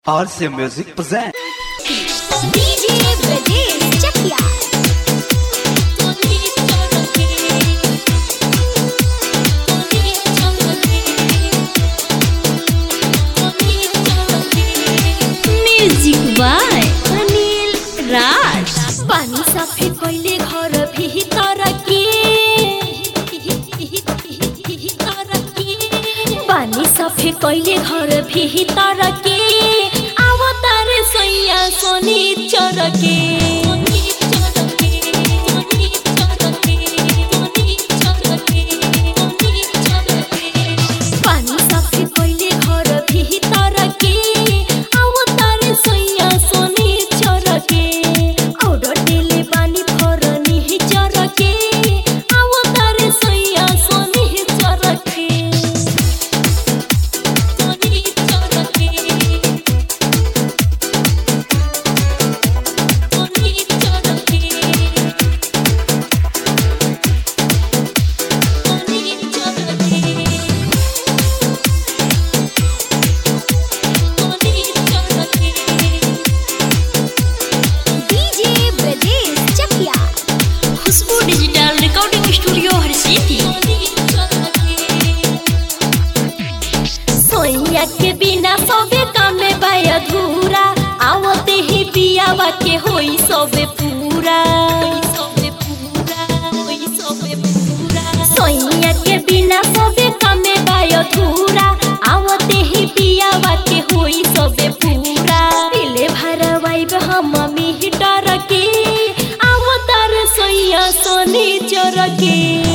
RC Music present. DJ Brajesh Chakia. Music by Anil Raj पानी साफे कइले घर भितर के पानी साफे कइले घर भितर के आवतार सैया सोनी चरके पानी साफे कइले घर भितर के आवतार सैया सोनी चरके औडर डेले बानी फरनी चरके आवतार सैया सोनी चरके सोनी चरके सोनी चरके DJ Brajesh Chakia Khushboo digital recording studio हर सिटी सोइया के बिना सबे कामे बाय अधूरा आवते ही पियावा के होई सबे पूरा सोइया के बिना सबे कामे बाय अधूरा आवते ही पियावा के होई सबे पूरा दिले भरवाइब हम मम्मी डर के आवतार सोइया सोनी चर के